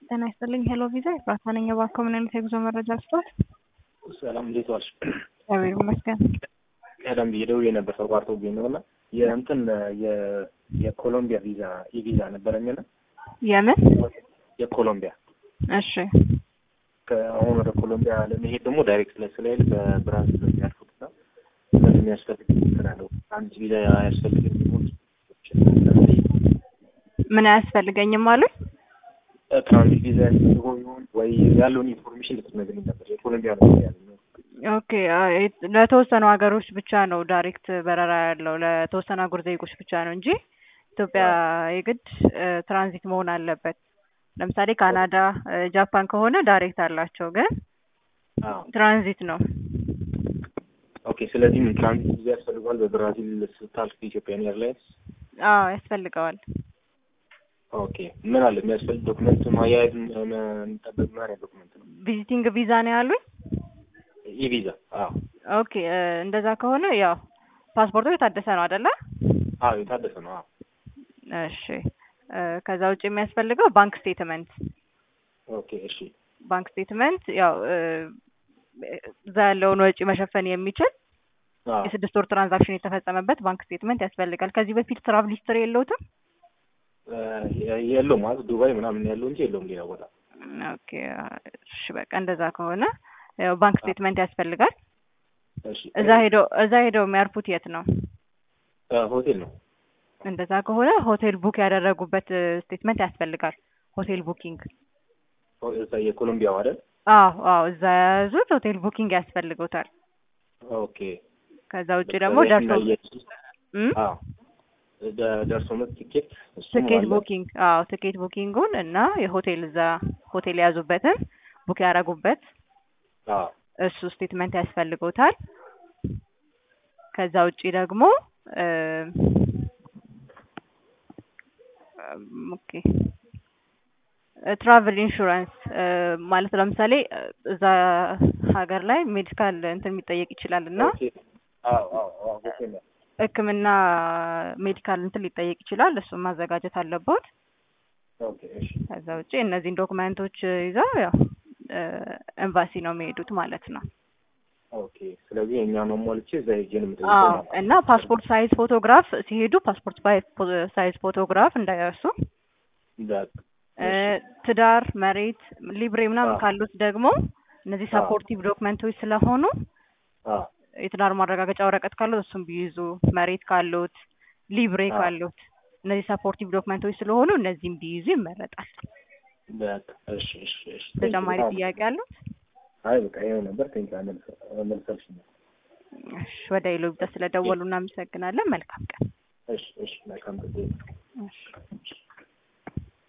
ጤና ይስጥልኝ ሄሎ ቪዛ ኤፍራታ ነኝ። እባክዎ ምን አይነት የጉዞ መረጃ ስጧል? ሰላም እንዴት ዋልሽ? እግዚአብሔር ይመስገን። ቀደም ብዬ ደውዬ ነበር ተቋርጦብኝ ነው እና የእንትን የ- የኮሎምቢያ ቪዛ ኢቪዛ ነበረኝና የምን? የኮሎምቢያ እሺ ከአሁን ወደ ኮሎምቢያ ለመሄድ ደግሞ ዳይሬክት ላይ ስለሄድ በብራዚል ነው የሚያልፉት እና ስለዚህ የሚያስፈልግ እንትን አለው አንድ ቪዛ አያስፈልግም የሚሆን ምን አያስፈልገኝም አሉኝ? ትራንዚት ቪዛ ያስፈልገው ይሆን ወይ ያለውን ኢንፎርሜሽን ልትነግሪኝ ነበር። የኮሎምቢያ ነው ያለኝ ኦኬ አይ፣ ለተወሰኑ ሀገሮች ብቻ ነው ዳይሬክት በረራ ያለው ለተወሰኑ አህጉር ዜጎች ብቻ ነው እንጂ ኢትዮጵያ የግድ ትራንዚት መሆን አለበት። ለምሳሌ ካናዳ፣ ጃፓን ከሆነ ዳይሬክት አላቸው፣ ግን አዎ ትራንዚት ነው። ኦኬ። ስለዚህ ምን ትራንዚት ቪዛ ያስፈልገዋል በብራዚል ስታልፍ ኢትዮጵያን ኤርላይንስ? አዎ ያስፈልገዋል። ኦኬ። ምን አለ የሚያስፈልግ ዶክመንት ማያያዝ የሚጠበቅ ምን አይነት ዶክመንት ነው? ቪዚቲንግ ቪዛ ነው ያሉኝ። ኢቪዛ? አዎ ኦኬ እንደዛ ከሆነ ያው ፓስፖርቱ የታደሰ ነው አይደለ? አዎ የታደሰ ነው። አዎ እሺ እ ከዛ ውጭ የሚያስፈልገው ባንክ ስቴትመንት ኦኬ። እሺ ባንክ ስቴትመንት ያው እ እዛ ያለውን ወጪ መሸፈን የሚችል አዎ የስድስት ወር ትራንዛክሽን የተፈጸመበት ባንክ ስቴትመንት ያስፈልጋል። ከዚህ በፊት ትራቭል ሂስትሪ የለውትም? እ የለውም ማለት ዱባይ ምናምን ያለው እንጂ የለውም ሌላ ቦታ። ኦኬ እሺ በቃ እንደዛ ከሆነ ያው ባንክ ስቴትመንት ያስፈልጋል። እሺ እዛ ሄደው እዛ ሄደው የሚያርፉት የት ነው? እ ሆቴል ነው። እንደዛ ከሆነ ሆቴል ቡክ ያደረጉበት ስቴትመንት ያስፈልጋል። ሆቴል ቡኪንግ ኦ፣ እዛ የኮሎምቢያው አይደል? አዎ አዎ እዛ የያዙት ሆቴል ቡኪንግ ያስፈልጉታል። ኦኬ። ከዛ ውጭ ደግሞ ደርሶ እም? አዎ ደ- ደርሶ መልስ ቲኬት እሱም ትኬት አለ። ቡኪንግ አዎ ትኬት ቡኪንጉን እና የሆቴል እዛ ሆቴል የያዙበትን ቡክ ያደረጉበት አዎ እሱ ስቴትመንት ያስፈልጎታል። ከዛ ውጪ ደግሞ እ እም፣ ኦኬ ትራቭል ኢንሹራንስ ማለት ለምሳሌ እ እዛ ሀገር ላይ ሜዲካል እንትን የሚጠየቅ ይችላል እና ኦኬ። አዎ አዎ አዎ ሆቴል ነው። ሕክምና ሜዲካል እንትን ሊጠየቅ ይችላል። እሱን ማዘጋጀት አለበት። ኦኬ። እሺ ከዛ ውጪ እነዚህን ዶክመንቶች ይዘው ያው እ ኤምባሲ ነው የሚሄዱት ማለት ነው። ኦኬ። ስለዚህ የእኛ ነው ሞልቼ እዛ ሄጄ ነው የምጠይቀው አዎ ማለት ነው። እና ፓስፖርት ሳይዝ ፎቶግራፍ ሲሄዱ ፓስፖርት ሳይዝ ፎቶግራፍ እንዳይረሱ። በቃ እ ትዳር፣ መሬት፣ ሊብሬ ምናምን አዎ። ካሉት ደግሞ እነዚህ አዎ። ሰፖርቲቭ ዶክመንቶች ስለሆኑ አዎ የትዳር ማረጋገጫ ወረቀት ካሉት እሱም ቢይዙ፣ መሬት ካሉት፣ ሊብሬ አዎ። ካሉት እነዚህ ሰፖርቲቭ ዶክመንቶች ስለሆኑ እነዚህም ቢይዙ ይመረጣል። በቃ እሺ እሺ እሺ። ተጨማሪ ጥያቄ አሉት? አይ በቃ ይኸው ነበር። ቴንኪው መልሰልሽኛል። እሺ፣ ወደ ኢሎቢታ ስለደወሉ እናመሰግናለን። መልካም